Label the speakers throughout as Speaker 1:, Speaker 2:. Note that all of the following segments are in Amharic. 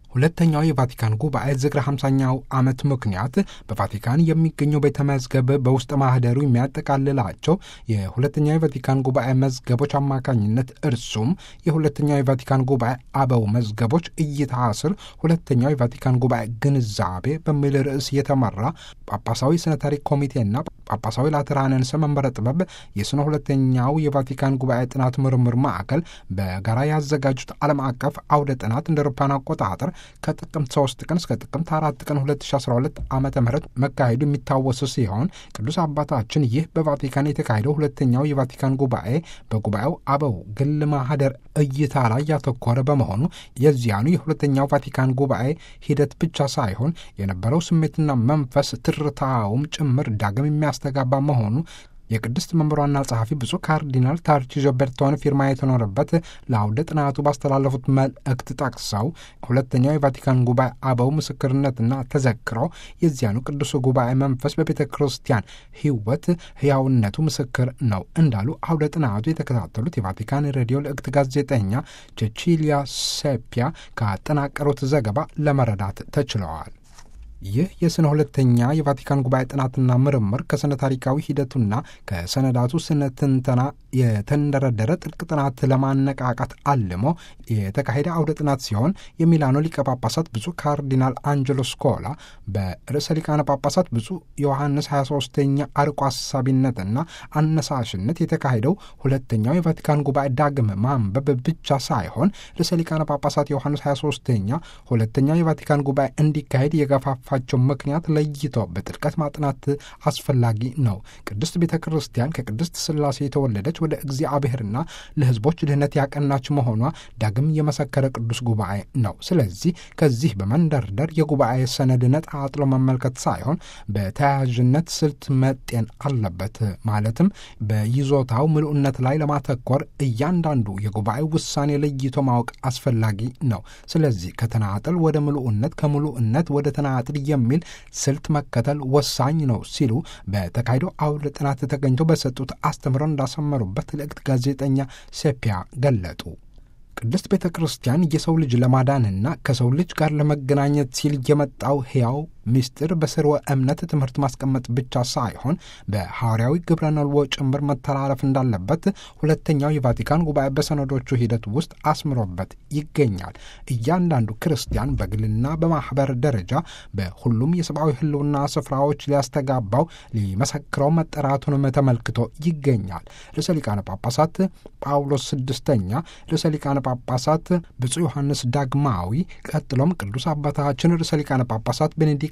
Speaker 1: ሁለተኛው የቫቲካን ጉባኤ ዝክረ 50ኛው ዓመት ምክንያት በቫቲካን የሚገኘው ቤተ መዝገብ በውስጥ ማህደሩ የሚያጠቃልላቸው የሁለተኛው የቫቲካን ጉባኤ መዝገቦች አማካኝነት እርሱም የሁለተኛው የቫቲካን ጉባኤ አበው መዝገቦች እይታ ስር ሁለተኛው የቫቲካን ጉባኤ ግንዛቤ በሚል ርዕስ የተመራ ጳጳሳዊ ስነ ታሪክ ኮሚቴና ጳጳሳዊ ላትራንንስ መንበረ ጥበብ የስነ ሁለተኛው የቫቲካን ጉባኤ ጥናት ምርምር ማዕከል በጋራ ያዘጋጁት ዓለም አቀፍ አውደ ጥናት እንደ አውሮፓውያን አቆጣጠር ከጥቅምት 3 ቀን እስከ ጥቅምት 4 ቀን 2012 ዓ ም መካሄዱ የሚታወስ ሲሆን ቅዱስ አባታችን ይህ በቫቲካን የተካሄደው ሁለተኛው የቫቲካን ጉባኤ በጉባኤው አበው ግል ማህደር እይታ ላይ ያተኮረ በመሆኑ የዚያኑ የሁለተኛው ቫቲካን ጉባኤ ሂደት ብቻ ሳይሆን የነበረው ስሜትና መንፈስ ትርታውም ጭምር ዳግም የሚያስተጋባ መሆኑ የቅድስት መንበሯና ጸሐፊ ብፁዕ ካርዲናል ታርቺዞ ቤርቶን ፊርማ የተኖረበት ለአውደ ጥናቱ ባስተላለፉት መልእክት ጠቅሰው ሁለተኛው የቫቲካን ጉባኤ አበው ምስክርነትና ተዘክሮ የዚያኑ ቅዱስ ጉባኤ መንፈስ በቤተ ክርስቲያን ሕይወት ሕያውነቱ ምስክር ነው እንዳሉ አውደ ጥናቱ የተከታተሉት የቫቲካን ሬዲዮ ልእክት ጋዜጠኛ ቼቺሊያ ሴፒያ ካጠናቀሩት ዘገባ ለመረዳት ተችለዋል። ይህ የስነ ሁለተኛ የቫቲካን ጉባኤ ጥናትና ምርምር ከስነ ታሪካዊ ሂደቱና ከሰነዳቱ ስነ ትንተና የተንደረደረ ጥልቅ ጥናት ለማነቃቃት አልሞ የተካሄደ አውደ ጥናት ሲሆን የሚላኖ ሊቀ ጳጳሳት ብፁዕ ካርዲናል አንጀሎ ስኮላ በርዕሰ ሊቃነ ጳጳሳት ብፁዕ ዮሐንስ 23ኛ አርቆ አሳቢነትና አነሳሽነት የተካሄደው ሁለተኛው የቫቲካን ጉባኤ ዳግም ማንበብ ብቻ ሳይሆን ርዕሰ ሊቃነ ጳጳሳት ዮሐንስ 23ኛ ሁለተኛው የቫቲካን ጉባኤ እንዲካሄድ የገፋፋቸው ምክንያት ለይቶ በጥልቀት ማጥናት አስፈላጊ ነው። ቅድስት ቤተ ክርስቲያን ከቅድስት ሥላሴ የተወለደች ወደ እግዚአብሔርና ለሕዝቦች ድህነት ያቀናች መሆኗ ዳግም የመሰከረ ቅዱስ ጉባኤ ነው። ስለዚህ ከዚህ በመንደርደር የጉባኤ ሰነድ ነጣጥሎ መመልከት ሳይሆን በተያያዥነት ስልት መጤን አለበት። ማለትም በይዞታው ምሉዕነት ላይ ለማተኮር እያንዳንዱ የጉባኤ ውሳኔ ለይቶ ማወቅ አስፈላጊ ነው። ስለዚህ ከተናጥል ወደ ምሉዕነት፣ ከምሉዕነት ወደ ተናጥል የሚል ስልት መከተል ወሳኝ ነው ሲሉ በተካሄደው አውደ ጥናት ተገኝተው በሰጡት አስተምሮ እንዳሰመሩበት ልእክት ጋዜጠኛ ሴፒያ ገለጡ። ቅድስት ቤተ ክርስቲያን የሰው ልጅ ለማዳንና ከሰው ልጅ ጋር ለመገናኘት ሲል የመጣው ሕያው ምስጢር በስርወ እምነት ትምህርት ማስቀመጥ ብቻ ሳይሆን በሐዋርያዊ ግብረ ነልዎ ጭምር መተላለፍ እንዳለበት ሁለተኛው የቫቲካን ጉባኤ በሰነዶቹ ሂደት ውስጥ አስምሮበት ይገኛል። እያንዳንዱ ክርስቲያን በግልና በማኅበር ደረጃ በሁሉም የሰብአዊ ሕልውና ስፍራዎች ሊያስተጋባው ሊመሰክረው መጠራቱንም ተመልክቶ ይገኛል። ርዕሰ ሊቃነ ጳጳሳት ጳውሎስ ስድስተኛ፣ ርዕሰ ሊቃነ ጳጳሳት ብፁዕ ዮሐንስ ዳግማዊ፣ ቀጥሎም ቅዱስ አባታችን ርዕሰ ሊቃነ ጳጳሳት ቤኔዲክቱስ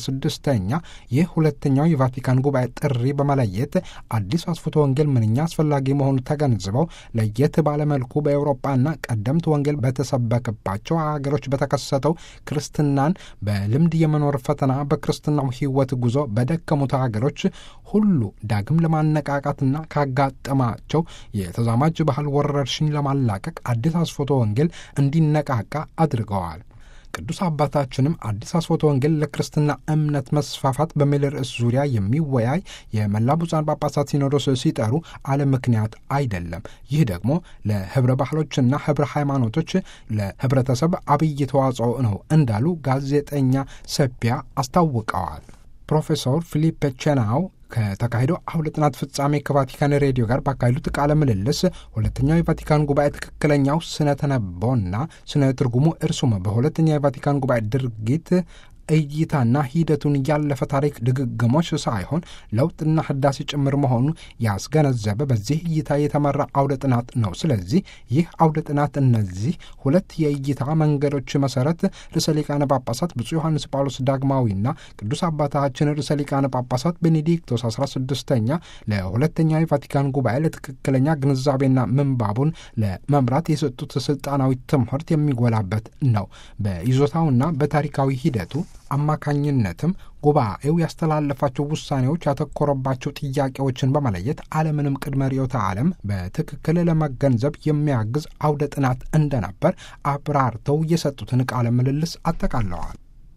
Speaker 1: 16ኛ ይህ ሁለተኛው የቫቲካን ጉባኤ ጥሪ በመለየት አዲስ አስፎቶ ወንጌል ምንኛ አስፈላጊ መሆኑ ተገንዝበው ለየት ባለመልኩ በአውሮፓና ቀደምት ወንጌል በተሰበከባቸው አገሮች በተከሰተው ክርስትናን በልምድ የመኖር ፈተና በክርስትናው ሕይወት ጉዞ በደከሙት አገሮች ሁሉ ዳግም ለማነቃቃትና ካጋጠማቸው የተዛማጅ ባህል ወረርሽኝ ለማላቀቅ አዲስ አስፎቶ ወንጌል እንዲነቃቃ አድርገዋል። ቅዱስ አባታችንም አዲስ አስፎቶ ወንጌል ለክርስትና እምነት መስፋፋት በሚል ርዕስ ዙሪያ የሚወያይ የመላ ብፁዓን ጳጳሳት ሲኖዶስ ሲጠሩ አለ ምክንያት አይደለም። ይህ ደግሞ ለህብረ ባህሎችና ህብረ ሃይማኖቶች ለህብረተሰብ አብይ ተዋጽኦ ነው እንዳሉ ጋዜጠኛ ሰፒያ አስታውቀዋል። ፕሮፌሰር ፊሊፔ ቼናው ከተካሄደው አውደ ጥናት ፍጻሜ ከቫቲካን ሬዲዮ ጋር ባካሄዱት ቃለ ምልልስ ሁለተኛው የቫቲካን ጉባኤ ትክክለኛው ስነ ተነቦና ስነ ትርጉሙ እርሱም በሁለተኛው የቫቲካን ጉባኤ ድርጊት እይታና ሂደቱን ያለፈ ታሪክ ድግግሞች ሳይሆን ለውጥና ህዳሴ ጭምር መሆኑ ያስገነዘበ በዚህ እይታ የተመራ አውደ ጥናት ነው። ስለዚህ ይህ አውደ ጥናት እነዚህ ሁለት የእይታ መንገዶች መሰረት ርዕሰ ሊቃነ ጳጳሳት ብፁዕ ዮሐንስ ጳውሎስ ዳግማዊና ቅዱስ አባታችን ርዕሰ ሊቃነ ጳጳሳት ቤኔዲክቶስ 16ኛ ለሁለተኛው የቫቲካን ጉባኤ ለትክክለኛ ግንዛቤና ምንባቡን ለመምራት የሰጡት ስልጣናዊ ትምህርት የሚጎላበት ነው። በይዞታውና በታሪካዊ ሂደቱ አማካኝነትም ጉባኤው ያስተላለፋቸው ውሳኔዎች ያተኮረባቸው ጥያቄዎችን በመለየት ዓለምንም ቅድመ ርዕዮተ ዓለም በትክክል ለመገንዘብ የሚያግዝ አውደ ጥናት እንደነበር አብራርተው የሰጡትን ቃለ ምልልስ አጠቃለዋል።